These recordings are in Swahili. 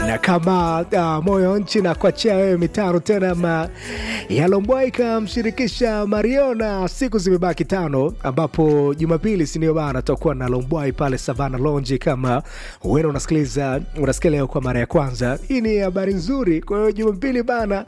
na kama uh, moyo nchi na kuachia wewe mitano tena ma Yalombwa ikamshirikisha Mariona. Siku zimebaki tano, ambapo Jumapili sindio bana, tutakuwa na Lombwai pale Savana Lounge. Kama wewe unasikiliza unasikia leo kwa mara ya kwanza, hii ni habari nzuri. Kwa hiyo Jumapili bana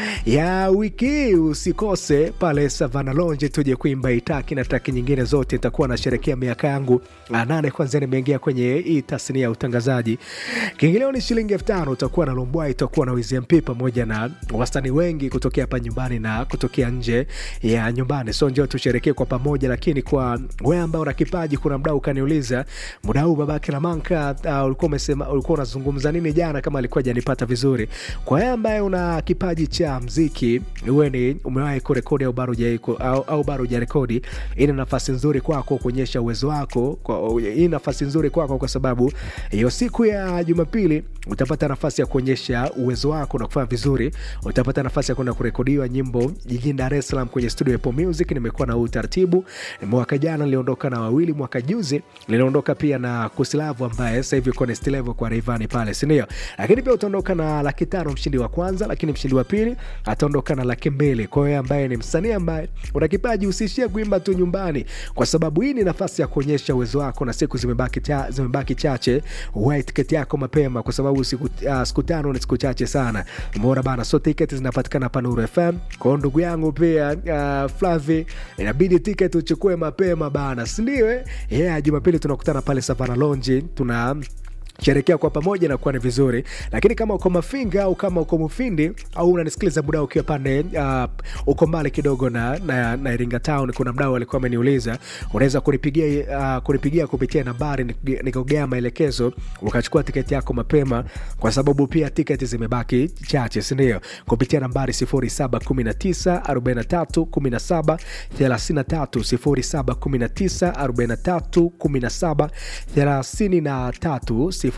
ya wiki hii usikose pale Savana Lounge, tuje kuimba itaki na taki nyingine zote. Nitakuwa nasherekea miaka yangu nane kwanza nimeingia kwenye hii tasnia ya utangazaji. Kiingilio ni shilingi elfu tano. Utakuwa na Lombwai, utakuwa na WZMP pamoja na wasanii wengi kutokea hapa nyumbani na kutokea nje ya nyumbani. So njoo tusherekee kwa pamoja, lakini kwa wewe ambao una kipaji, kuna mdau ukaniuliza muda huu babake Lamanka, uh, ulikuwa umesema ulikuwa unazungumza nini jana, kama alikuwa hajanipata vizuri. Kwa wewe ambaye una kipaji cha mziki, uwe ni umewahi kurekodi au bado hujawahi au, au bado hujarekodi, hii ni nafasi nzuri kwako kuonyesha uwezo wako kwa, hii nafasi nzuri kwako kwa sababu hiyo siku ya Jumapili utapata nafasi ya kuonyesha uwezo wako na kufanya vizuri. Utapata nafasi ya kwenda kurekodiwa nyimbo jijini Dar es Salaam kwenye studio ya Apple Music. Nimekuwa na huu utaratibu, mwaka jana niliondoka na wawili, mwaka juzi niliondoka pia na Kusilavu ambaye sasa hivi uko next level kwa Rayvanny pale, si ndio? Lakini pia utaondoka na laki tano mshindi wa kwanza, lakini mshindi wa pili ataondoka na laki mbili. Kwa hiyo ambaye ni msanii ambaye una kipaji, usiishie kuimba tu nyumbani, kwa sababu hii ni nafasi ya kuonyesha uwezo wako, na siku zimebaki cha, zimebaki chache. Uwai tiketi yako mapema, kwa sababu siku, uh, siku tano ni siku chache sana. Umeona bana, so tiketi zinapatikana hapa Nuru FM. Kwa hiyo ndugu yangu pia uh, Flavi, inabidi tiketi uchukue mapema bana, si ndio? Eh, yeah, Jumapili tunakutana pale Savana Lounge tuna sherekea kwa pamoja na kuwa ni vizuri, lakini kama uko Mafinga au kama uko Mufindi au unanisikiliza muda ukiwa pande uh, uko mbali kidogo na, na, na Iringa Town, kuna mdau alikuwa ameniuliza unaweza kunipigia uh, kunipigia kupitia nambari nikogea maelekezo ukachukua tiketi yako mapema, kwa sababu pia tiketi zimebaki chache, si ndio? Kupitia nambari 0719 43 17 33 0719 43 17 33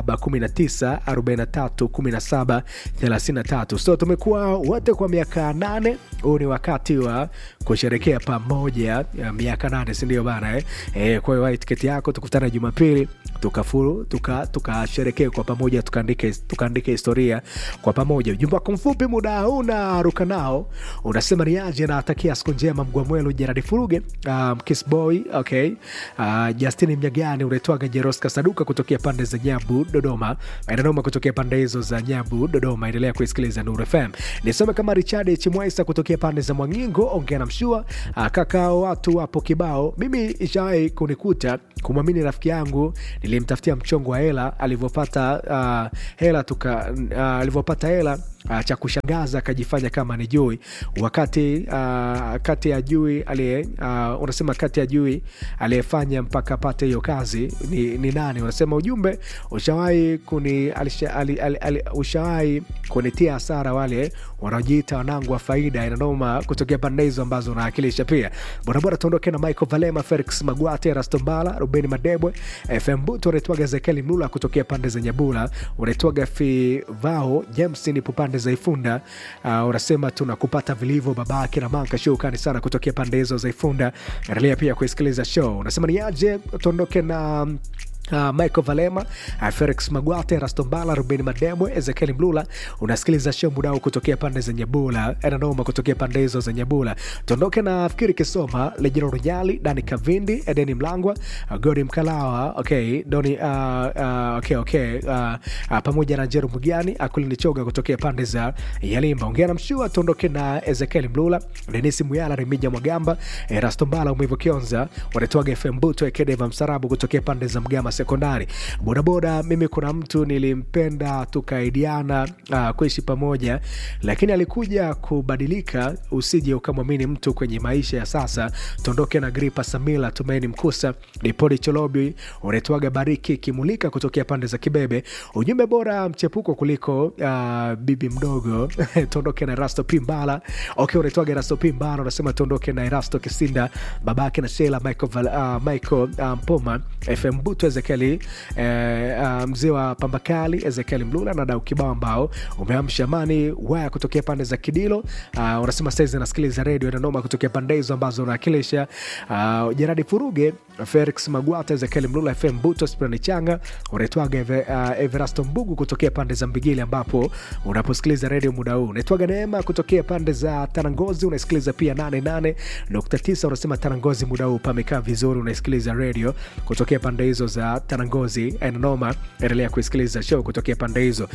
0719431733. So tumekuwa wote kwa miaka nane. Huu ni wakati wa kusherekea pamoja miaka nane, sindio bana eh? Eh, kwa hiyo tiketi yako, tukutana Jumapili tukafuru tukasherekee tuka kwa pamoja tukaandike tukaandike historia kwa pamoja. Ujumbe wako mfupi muda huu unaruka nao, unasema niaje, natakia siku njema Mgwamwelu Jeradi Furuge, um, Kisboy okay, uh, Justini Mnyagani unaitwaga Jeroska Saduka kutokea pande za Nyabu Dodoma, Dodoma kutokea pande hizo za Nyabu Dodoma. Endelea kuisikiliza Nuru FM. Nisome kama Richard Chimwaisa kutokea pande za Mwangingo, ongea na mshua kaka, watu wapo kibao. Mimi ishawahi kunikuta kumwamini rafiki yangu, nilimtafutia mchongo wa hela alivyopata uh, hela tuka uh, alivyopata hela Uh, cha kushangaza akajifanya kama ni jui wakati uh, kati ya jui aliye uh, unasema kati ya jui aliyefanya mpaka apate hiyo kazi ni, ni nani? Unasema ujumbe ushawahi kuni ushawahi kunitia hasara wale wanaojiita wanangu wa faida inanoma kutokea pande hizo ambazo unawakilisha. Pia borabora tuondoke na Michael Valema, Felix Magwate, Rastombala, Ruben Madebwe, FM Buto, unaitwaga Zekeli Mlula kutokea pande za Nyabula, unaitwaga Fivao James nipo pande za Ifunda. Uh, unasema tunakupata vilivyo babake na manka shukani sana kutokea pande hizo za Ifunda. Endelea pia kusikiliza show. Unasema ni aje tuondoke na Uh, Michael Valema, uh, Felix Magwate, Rastombala, Ruben Mademwe, Ezekiel Mlula. Unasikiliza show mudao kutokea pande za Nyabula, Enanoma kutokea pande hizo za Nyabula. Tuondoke na Fikiri Kisoma, Lejero Rujali, Dani Kavindi, Edeni Mlangwa, uh, Godi Mkalawa, okay, Doni, uh, uh, okay, okay, uh, uh, pamoja na Jeru Mugiani, Akulini Choga kutokea pande za Yalimba. Ongea na Mshua, tuondoke na Ezekiel Mlula, Denisi Muyala, Remija Mwagamba, eh, Rastombala, Umivu Kionza, wanatoaga FM Buto, Ekedeva Msarabu kutokea pande za Mgama sekondari bodaboda. Mimi kuna mtu nilimpenda tukaidiana uh, kuishi pamoja, lakini alikuja kubadilika. Usije ukamwamini mtu kwenye maisha ya sasa. Tuondoke na Gripa Samila, Tumaini Mkusa, Dipodi Cholobi, unaitwaga Bariki Kimulika kutokea pande za Kibebe. Ujumbe bora mchepuko kuliko uh, bibi mdogo tuondoke na Erasto Pimbala. Okay, unaitwaga Erasto Pimbala, unasema tuondoke na Erasto Kisinda, babake na Sheila Michael, uh, Michael uh, Mpoma, FM Butu Ezekieli eh, uh, mzee wa Pambakali Ezekieli Mlula na dau kibao ambao umeamsha amani waya kutokea pande za Kidilo. Uh, unasema saizi anasikiliza redio Dodoma kutokea pande hizo ambazo unawakilisha. Uh, Jeradi Furuge, Felix Magwata, Ezekieli Mlula, FM Buto, Sprani Changa, unaitwaga Eve, uh, Everasto Mbugu kutokea pande za Mbigili ambapo unaposikiliza redio muda huu. Unaitwaga Neema kutokea pande za Tanangozi, unasikiliza pia 88.9 unasema Tanangozi muda huu pamekaa vizuri, unasikiliza redio kutokea pande hizo za Tanangozi. Enanoma, endelea kuisikiliza show kutokea pande hizo.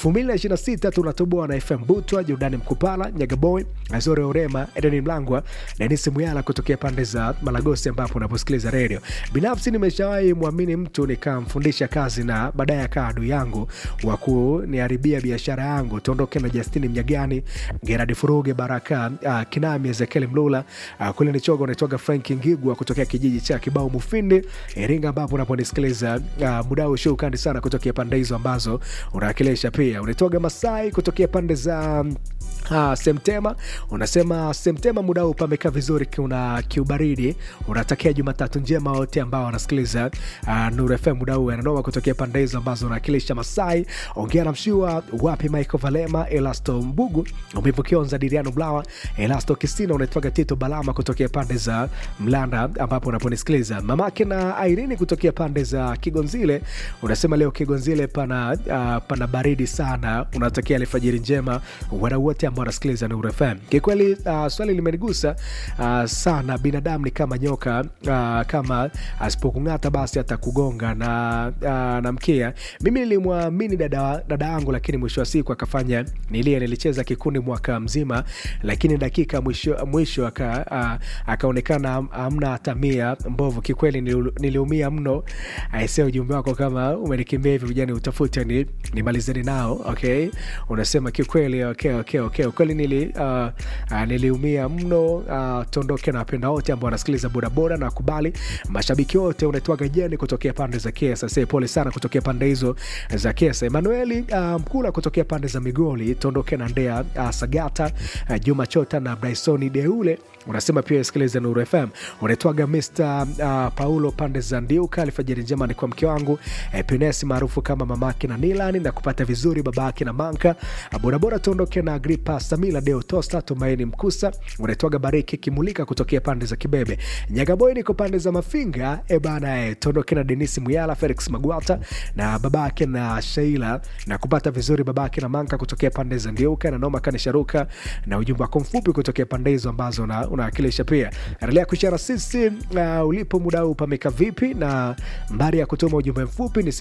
2026 tunatoboa na FM Butwa, Jordani Mkupala, Nyagaboy, Azore Orema, Edeni Mlangwa, Denisi Muyala kutokea pande za Malagosi ambapo unaposikiliza redio. Binafsi nimeshawahi mwamini mtu nikamfundisha kazi na baadaye akaa adui yangu wa kuniharibia biashara yangu. Tuondoke na Justini Mnyagani, Geradi Furuge, Baraka uh, Kinami, Ezekiel Mlula uh, kule ni chogo unaitoga Frank Ngigwa kutokea kijiji cha Kibao Mufindi, Iringa, ambapo unaponisikiliza uh, mudau shukani sana kutokea pande hizo ambazo unawakilisha. Pia unaitoga Masai kutokea pande za Ah, Semtema unasema Semtema muda huu pamekaa vizuri, kuna kiubaridi. Unatakia Jumatatu njema wote ambao wanasikiliza uh, Nuru FM muda huu ananoma kutokea pande hizo ambazo unawakilisha Masai. Ongea na mshua wapi Michael Valema, Elasto Mbugu, Umevukionza Diriano Blawa, Elasto Kisina, unaitwaga Tito Balama kutokea pande za Mlanda ambapo unaponisikiliza. Mamake na Irene kutokea pande za Kigonzile unasema leo Kigonzile pana, uh, pana baridi sana. Unatakia alfajiri njema wadau wote ambao wanasikiliza Nuru FM. Kikweli uh, swali limenigusa uh, sana. Binadamu ni kama nyoka uh, kama asipokung'ata basi atakugonga na, uh, na mkia. Mimi nilimwamini dada dada yangu, lakini mwisho wa siku akafanya nilie. Nilicheza kikundi mwaka mzima, lakini dakika mwisho, mwisho aka, uh, akaonekana amna hata mia mbovu. Kikweli niliumia mno. Aisee, ujumbe wako kama umenikimbia hivi, vijani utafute ni nimalizeni nao. Okay, unasema kikweli. Okay, okay, okay. Ukweli nili, uh, uh, niliumia mno. Uh, tuondoke na wapenda wote ambao wanasikiliza bodaboda na kubali mashabiki wote. Unaitwaga jeni kutokea pande za Kiesa. Sasa pole sana kutokea pande hizo za Kiesa. Emanueli uh, Mkula kutokea pande za Migoli. Tuondoke na Ndea uh, Sagata uh, Juma Chota na Brysoni Deule unasema pia isikilize Nuru FM. Unaitwaga Mr uh, Paulo pande za Ndiuka. Alfajiri njema ni kwa mke wangu eh, Pinesi maarufu kama mamake na Nilani na kupata vizuri babake na Manka uh, bodaboda. Tuondoke na Agripa Samila Deo Tosta Tumaini Mkusa. Unaitwaga Bariki Kimulika kutokea pande za Kibebe Nyagaboy, niko pande za Mafinga ebana. Eh, tuondoke na Denisi Muyala Felix Magwata na babake na Sheila na kupata vizuri babake na Manka kutokea pande za Ndiuka na Noma Kanisharuka na ujumbe wako mfupi kutokea pande hizo ambazo na unawakilisha pia. Endelea kushara sisi uh, ulipo muda huu pameka vipi, na mbari ya kutuma ujumbe mfupi ni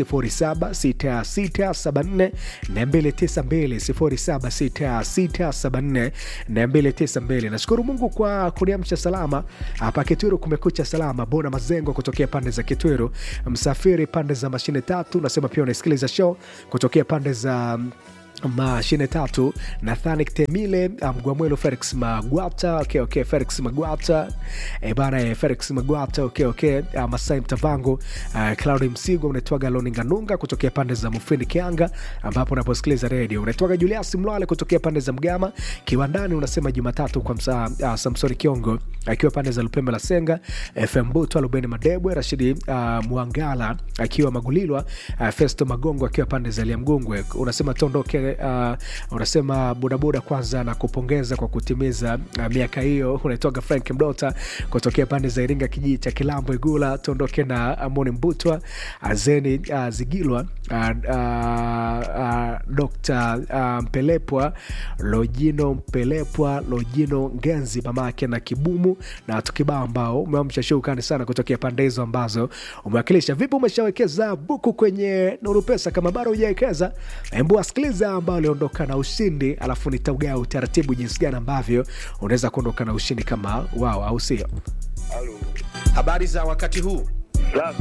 076674 292 076674 Nashukuru Mungu kwa kuniamsha salama hapa Kitwiru. Kumekucha salama. Bona Mazengo kutokea pande za Kitwiru, Msafiri pande za mashine tatu, nasema pia unasikiliza show kutokea pande za mashine tatu Nathani Temile Mgwamwelo Felix Magwata okay, okay, Felix Magwata e bana e, Felix Magwata okay, okay. Uh, Masai Mtavango uh, Claudi Msigo unaitwaga Loninganunga kutokea pande za Mufindi Kianga, ambapo unaposikiliza redio unaitwaga Julius Mlwale kutokea pande za Mgama Kiwandani. Unasema Jumatatu kwa msa, uh, Samsoni Kiongo akiwa pande za Lupembe la Senga, FM Buto Lubeni Madebwe Rashidi uh, Mwangala akiwa Magulilwa, uh, Festo Magongo akiwa pande za Liamgungwe. Unasema tondoke Uh, unasema bodaboda kwanza na kupongeza kwa kutimiza uh, miaka hiyo. Unaitoka Frank Mdota kutokea pande za Iringa, kijiji cha Kilambo Igula. Tuondoke na Amoni Mbutwa Azeni uh, Zigilwa uh, uh, uh, Dr uh, Mpelepwa Lojino Mpelepwa Lojino Ngenzi mamake na Kibumu na tukibao ambao umeamsha shukani sana kutokea pande hizo ambazo umewakilisha. Vipi, umeshawekeza buku kwenye Nuru Pesa? Kama bado hujawekeza, hebu asikiliza ambao aliondoka na ushindi, alafu nitaugaa utaratibu jinsi gani ambavyo unaweza kuondoka na ushindi kama wao, au sio? Habari za wakati huu.